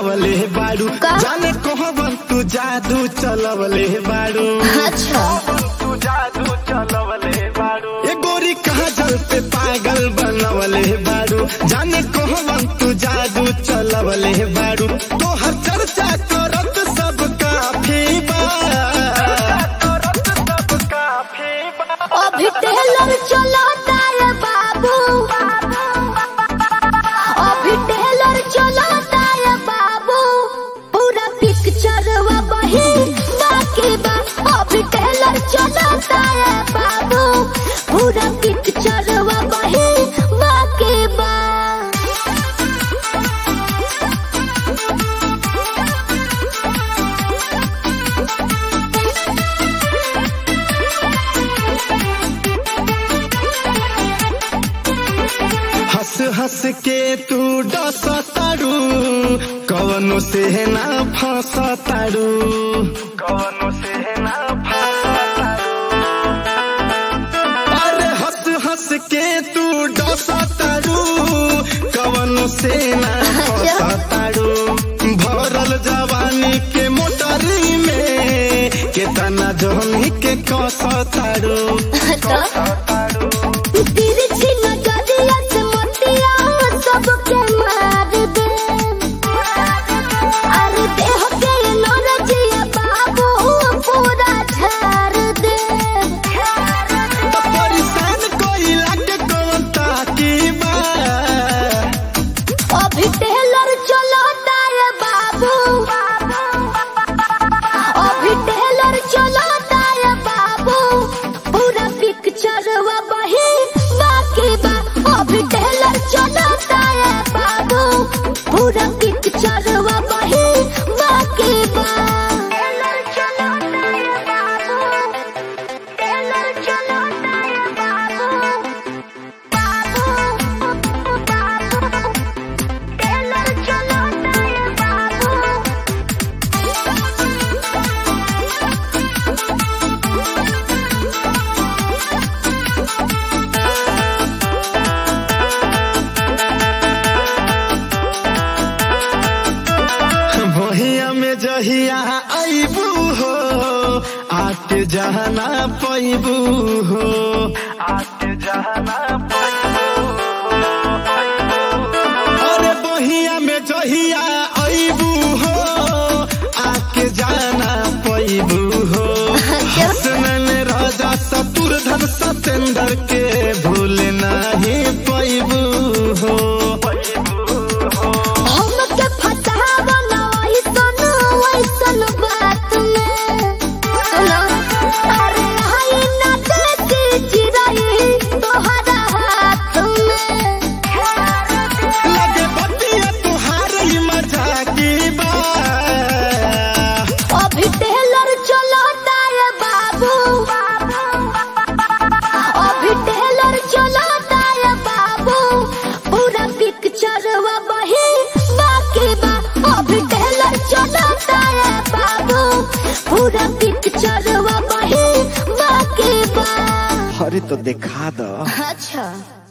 बनवले बाड़ू का? जाने कहबन तू जादू चलवले बाड़ू अच्छा तू जादू चलवले बाड़ू ए गोरी कहा जल पे पागल बनवले बाड़ू जाने कहबन तू जादू चलवले बाड़ू तो हर चर्चा करत सब काफी बा सब काफी बा अभी टेलर चलाता है बाबू अभी टेलर चलाता है बाबू पूरा पिक्चर वही बाकी बा अभी टेलर चलाता है बाबू पूरा पिक्चर वही बाकी बा हंस हंस के तू डस तारू कवनो से ना फंस तारू कवनो से ना अरे हंस हंस के तू डस तारू कवनो से ना फंस तारू भरल जवानी के मोटरी में केतना जोहनी के कस तारू तिरछी नजरिया से मोतिया सबके मार दे अरे देह के नौरजिया बाबू पूरा झाड़ दे तो परेशान कोई लागे कौन ताकी बा अभी टेलर चलाता है बाबू अभी टेलर चलाता है बाबू पूरा पिक्चर वही बाकी बा अभी टेलर चलाता है बाबू पूरा पिक्चर वही बाकी बा टेलर चलाता है बाबू टेलर चलाता है बाबू बाबू बाबू टेलर चलाता है बाबू भहिया में जहिया आईबू हो आके जहना पैबू हो आके जहना अरे बहिया में जहिया आईबू हो आके जाना पैबू हो हसनन राजा शत्रुधन सतेंद्र के भूल नहीं पैबू हो हमके फसावा ना ऐसन ऐसन बात में सुनो अरे हाय ना देती चिराई तोहरा हाथ में लगे बतिया तुहार ही मजाकी बा अभी टेलर चलाता है बाबू अभी टेलर चलाता है बाबू पूरा पिक्चर वही बाकी बा अभी टेलर चलाता है बाबू पूरा पिक्चर वही बाकी बा अरे तो दिखा दो अच्छा